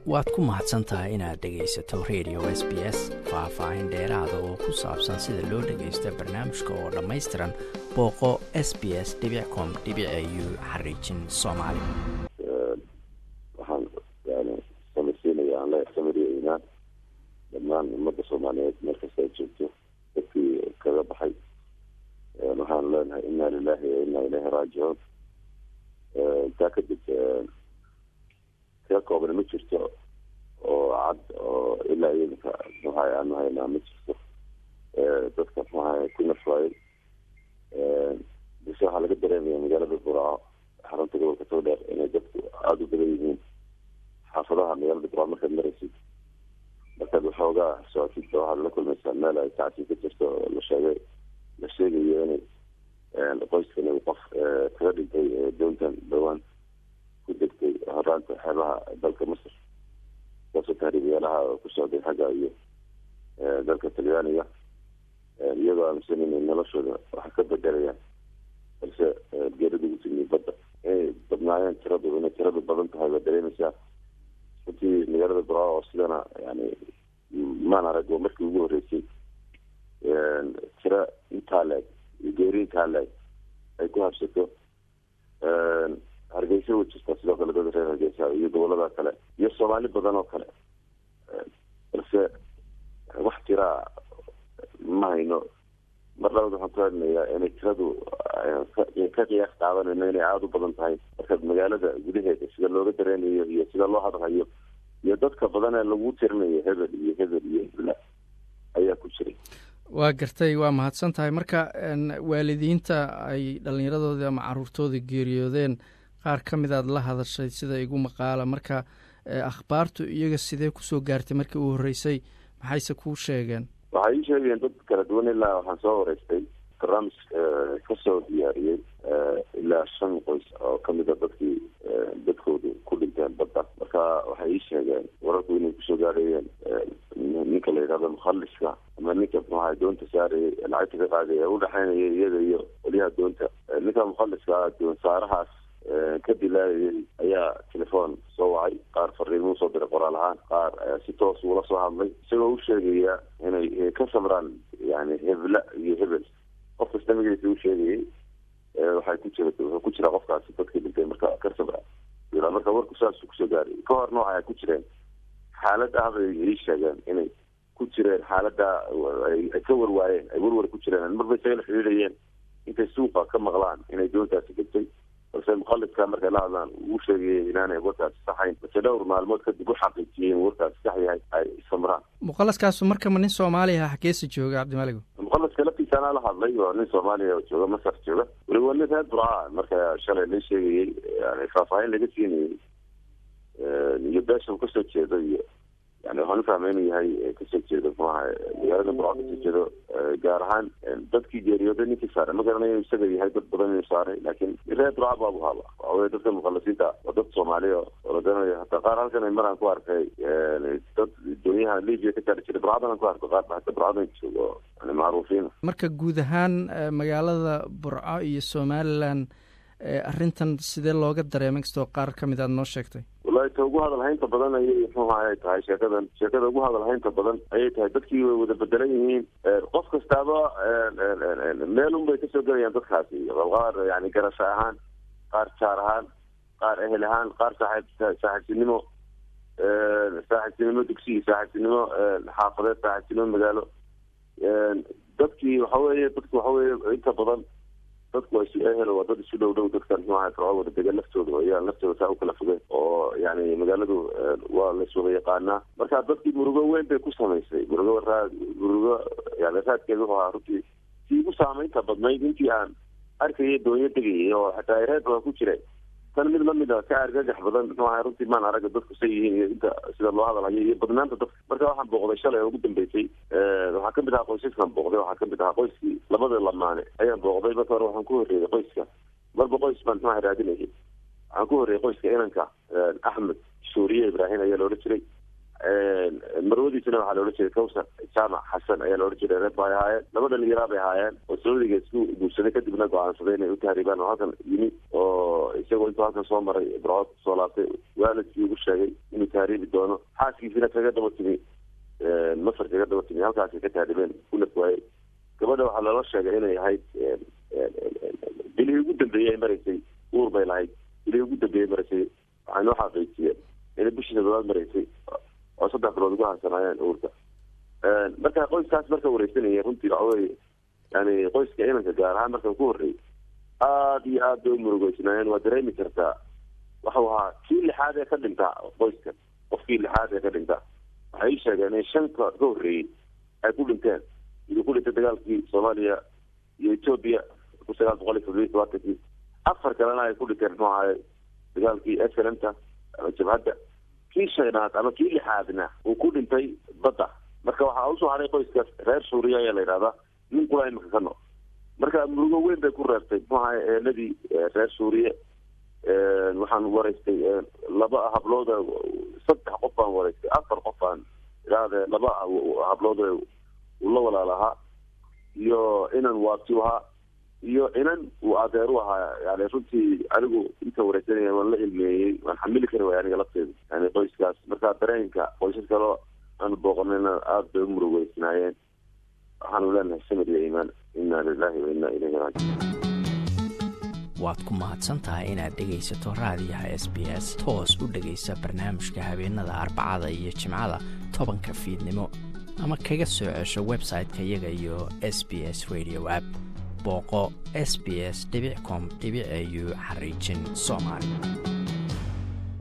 waad ku mahadsan tahay inaad dhegaysato radio s b s faah-faahin dheeraada oo ku saabsan sida loo dhagaysto barnaamijka oo dhammaystiran booqo s b s com u xariijin soomaali waxaan yani samaysiinaya aan le samariyeynaa dhammaan ummadda soomaaliyeed meel kasta ay joogto dadkii kaga baxay waxaan leenahay inna lilahi wa inna ilayhi raajicuun intaa kadib ka kooban ma jirto oo cad oo ilaa iyadanka muxuahay aanu haynaa ma jirto dadka muxuahay ku nafwaayey bise waxaa laga dareemaya magaalada buraaco xarunta gobolka towdheer inay dadku aada u badan yihiin xaafadaha magaalada buraaco markaad maraysid markaad waxoogaa socotid waxaad la kulmaysaa meel ay tacsi ka jirto oo la sheegay la sheegayo inay qoyskan uu qof kaga dhintay downtan dhawaan ku degtay horaanta xeebaha dalka masar kaasoo tahriibyaalaha oo ku socday xagga iyo dalka talyaaniga iyagoo aaminsan inay noloshooda wax ka bedelayaan balse geerida ugu timi badda inay badnaayeen tiradu inay tiradu badan tahay baad dareemaysaa runtii magaalada buraaco oo sidana yani maan arag oo markii ugu horreysay tiro intaa leeg iyo geeri intaa leeg ay ku habsato hargeysa way jirtaa sidoo kale dad reer hargeysa iyo gobolada kale iyo soomaali badan oo kale balse wax tiraa ma hayno mar labad waxaan ku hadnayaa inay tiradu ka qiyaas qaadanayno inay aada u badan tahay markaad magaalada gudaheeda sida looga dareenayo iyo sida loo hadlayo iyo dadka badan ee lagu tirinayo hebel iyo hebel iyo hebla ayaa ku jiray waa gartay waa mahadsan tahay marka waalidiinta ay dhallinyaradoodii ama caruurtoodii geeriyoodeen qaar ka mid aad la hadashay sida igu maqaala marka akhbaartu iyaga sidee kusoo gaartay markii uu horreysay maxayse kuu sheegeen waxay ii sheegeen dad kala duwan ilaa waxaan soo wareystay barnaamij kasoo diyaariyey ilaa shan qoys oo kamid a dadkii dadkoodu ku dhinteen badda marka waxay ii sheegeen wararku inay kusoo gaarayeen ninka la yidhahdo mukhaliska ama ninka muxuaha doonta saarayay lacagta ka qaaday ee udhexeynaya iyaga iyo waliyaha doonta ninka mukhaliska doon saarahaas ka dilaayayay ayaa telefoon soo wacay qaar fariimo usoo diray qoraal ahaan qaar si toos uula soo hadlay isagoo u sheegaya inay ka samraan yani hebla iyo hebel qof kasta magaciisa u sheegayay waxay ku jira wuxuu ku jiraa qofkaasi dadkii dhintay marka ka samra marka warku saasuu kusoo gaaray ka horna waxay ku jireen xaalad ah bay ii sheegeen inay ku jireen xaalada ay ka warwaayeen ay warwar ku jireen marba isaga la xiriirayeen intay suuqa ka maqlaan inay doontaasi degtay balse mukhaliska markay la hadlaan uu sheegayay inaanay warkaasi saxayn balse dhowr maalmood kadib u xaqiijiyeen warkaasi sax yahay ay samraan mukhalaskaasu markama nin soomaaliya ah xageesa jooga cabdimaligo mukhalaska laftiisa anaa la hadlay waa nin soomaaliya oo jooga masar jooga weliba nin reer burca marka shalay la sheegayay yani faahfaahin laga siinayay iyo beesha uu kasoo jeedo iyo yani waxaan ufahmay inuu yahay kasoo jeedo muxuaha magaalada burca kasoo jeedo gaar ahaan dadkii geeriyooday ninkii saaray ma garanayo isaga yahay dad badan inuu saaray laakiin reer burca baabu haba waxawey dadka mukhalasiinta waa dad soomaaliya oo la garanayo hataa qaar halkan ay maraan ku arkay dad doonyaha libia ka saari jiray burcadan aan ku arko qaar ba hata burcadan joogo yani macruufiina marka guud ahaan magaalada burco iyo somalilan arrintan sidee looga dareemay kastoo qaar ka mid aad noo sheegtay wallahi ta ugu hadalhaynta badan ayay muxuha ay tahay sheekadan sheekada ugu hadalhaynta badan ayay tahay dadkii way wada bedelan yihiin qof kastaaba meelun bay kasoo gelayaan dadkaasi qaar yani garasho ahaan qaar jaar ahaan qaar ehel ahaan qaar saaxiib saaxiibtinimo saaxiibtinimo dugsiyi saaxiibtinimo xaafadeed saaxiibtinimo magaalo dadkii waxa weeye dadku waxa weye inta badan dadku waa isu ehel waa dad isu dhow dhow dadkan muxuaha firco wada degan laftooda ayaan laftooda saa u kala fogeen oo yani magaaladu waa laiswada yaqaanaa marka dadkii murugo weyn bay ku samaysay murugo raad murugo yani raadkeeda wuxuu ahaa runtii sii ugu saameynta badnayd intii aan arkaya doonyo degayay oo xataa reed baa ku jiray tan mid lamid a ka argagax badan muxuu ahay runtii maan araga dadku say yihiin iyo inta sida loo hadalhayo iyo badnaanta dadka marka waxaan booqday shalay oo ugu dambeysay waxaa kamid ahaa qoysaskan booqday waxaa kamid ahaa qoyskii labada lamaane ayaan booqday marka hore waxaan ku horreeyay qoyska marba qoys baan muxuaha raadinayay waxaan ku horreeyay qoyska inanka axmed suuriye ibraahim ayaa loola jiray marwadii gabadhiisana waxaa laodhan jiray kawsar jaamac xasan ayaa laodhan jiray reer bay ahaayeen laba dhalinyaraa bay ahaayeen oo sacuudiga isku guursaday kadibna go-aansaday inay u tahriibaan oo halkan yimi oo isagoo intuu halkan soo maray ibrahood kusoo laabtay waalidkii ugu sheegay inuu tahriibi doono xaaskiisina kaga daba timi masar kaga daba timi halkaasay ka tahriibeen kunaf waayey gabadha waxaa loola sheegay inay ahayd bilihii ugu dambeeyey ay maraysay uur bay lahayd bilihii ugu dambeeyey maraysay waxay noo xaqiijiyeen inay bishii toddobaad maraysay oo saddex bilood ugu hansanaayeen uurka marka qoyskaas marka wareysanaya runtii waxa weye yani qoyska inanka gaar ahaan markan ku horreeyay aada iyo aad bay u murugeysnaayeen waa dareemi kartaa waxau ahaa kii lixaad ee ka dhintaa qoyskan qofkii lixaad ee ka dhintaa waxay ii sheegeen in shanka ka horreeyey ay ku dhinteen miduu ku dhintay dagaalkii soomaaliya iyo etoobiya kun sagaal boqol iyo toddobiyi tobaatankii afar kalena ay ku dhinteen muxuu ahaye dagaalkii slmta ama jabhadda kii shanaad ama kii lixaadna uu ku dhintay badda marka waxaa usoo haray qoyskaas reer suuriya ayaa la yidhahdaa nin kula imika ka nool marka murugo weyn bay ku reebtay muxuu ahay eeladii reer suuriye waxaan waraystay laba hablood saddex qof baan waraystay afar qof baan idhaahde laba hablood uu la walaalahaa iyo inan waabti ahaa iyo inan uu adeer u ahaa yani runtii anigu inta wareysanaya waan la ilmeeyey waan xamili kari waaya aniga lafteedu yani qoyskaas marka dareenka qoysas kaloo aanu booqanayna aada bay u murugeysnaayeen waxaanu leenahay samir iyo iimaan inna lilahi wa inna ilayhi raajiun waad ku mahadsan tahay inaad dhegaysato raadiyaha s b s toos u dhegaysa barnaamijka habeenada arbacada iyo jimcada tobanka fiidnimo ama kaga soo cesho website-ka iyaga iyo s b s radio app booqo s b s com au xariijin soomaali